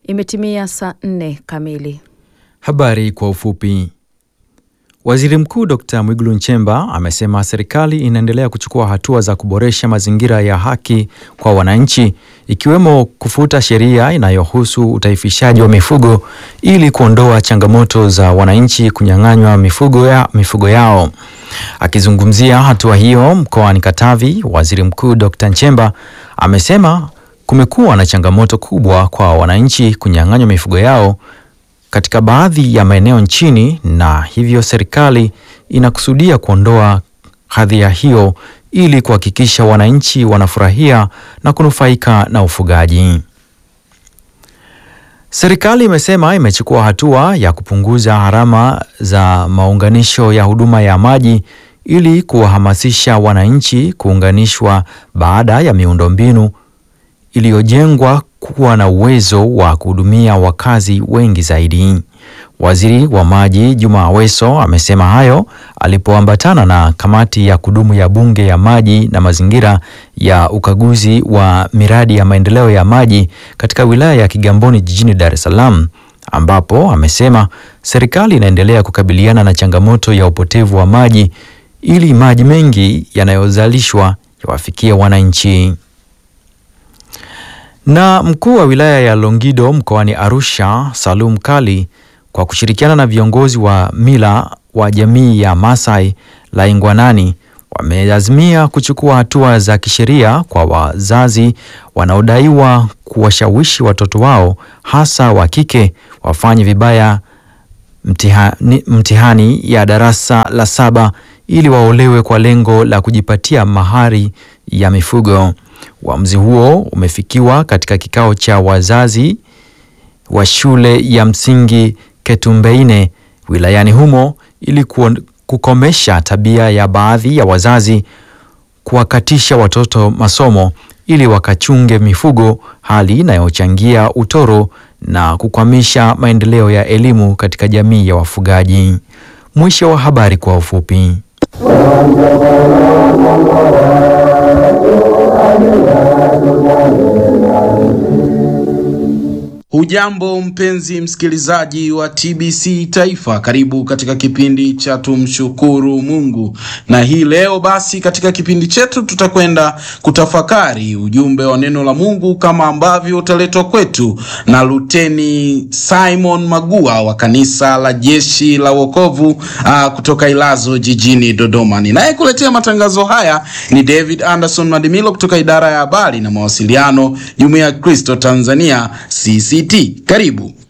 Imetimia saa nne kamili. Habari kwa ufupi. Waziri Mkuu Dr. Mwigulu Nchemba amesema serikali inaendelea kuchukua hatua za kuboresha mazingira ya haki kwa wananchi ikiwemo kufuta sheria inayohusu utaifishaji wa mifugo ili kuondoa changamoto za wananchi kunyang'anywa mifugo, ya, mifugo yao. Akizungumzia hatua hiyo mkoani Katavi, Waziri Mkuu Dr. Nchemba amesema kumekuwa na changamoto kubwa kwa wananchi kunyang'anywa mifugo yao katika baadhi ya maeneo nchini na hivyo serikali inakusudia kuondoa hadhia hiyo ili kuhakikisha wananchi wanafurahia na kunufaika na ufugaji. Serikali imesema imechukua hatua ya kupunguza gharama za maunganisho ya huduma ya maji ili kuwahamasisha wananchi kuunganishwa baada ya miundombinu iliyojengwa kuwa na uwezo wa kuhudumia wakazi wengi zaidi. Waziri wa Maji Juma Aweso amesema hayo alipoambatana na kamati ya kudumu ya Bunge ya Maji na Mazingira ya ukaguzi wa miradi ya maendeleo ya maji katika wilaya ya Kigamboni jijini Dar es Salaam, ambapo amesema serikali inaendelea kukabiliana na changamoto ya upotevu wa maji ili maji mengi yanayozalishwa yawafikie wananchi. Na mkuu wa wilaya ya Longido mkoani Arusha, Salum Kali, kwa kushirikiana na viongozi wa mila wa jamii ya Masai Laingwanani wameazimia kuchukua hatua za kisheria kwa wazazi wanaodaiwa kuwashawishi watoto wao hasa wa kike wafanye vibaya mtihani, mtihani ya darasa la saba ili waolewe kwa lengo la kujipatia mahari ya mifugo. Uamuzi huo umefikiwa katika kikao cha wazazi wa shule ya msingi Ketumbeine wilayani humo ili kukomesha tabia ya baadhi ya wazazi kuwakatisha watoto masomo ili wakachunge mifugo, hali inayochangia utoro na kukwamisha maendeleo ya elimu katika jamii ya wafugaji. Mwisho wa habari kwa ufupi. Hujambo mpenzi msikilizaji wa TBC Taifa, karibu katika kipindi cha tumshukuru Mungu. Na hii leo basi, katika kipindi chetu tutakwenda kutafakari ujumbe wa neno la Mungu kama ambavyo utaletwa kwetu na Luteni Simon Magua wa kanisa la Jeshi la Wokovu aa, kutoka Ilazo jijini Dodoma. Ninayekuletea matangazo haya ni David Anderson Madimilo kutoka idara ya habari na mawasiliano, Jumuiya ya Kristo Tanzania CC Karibu.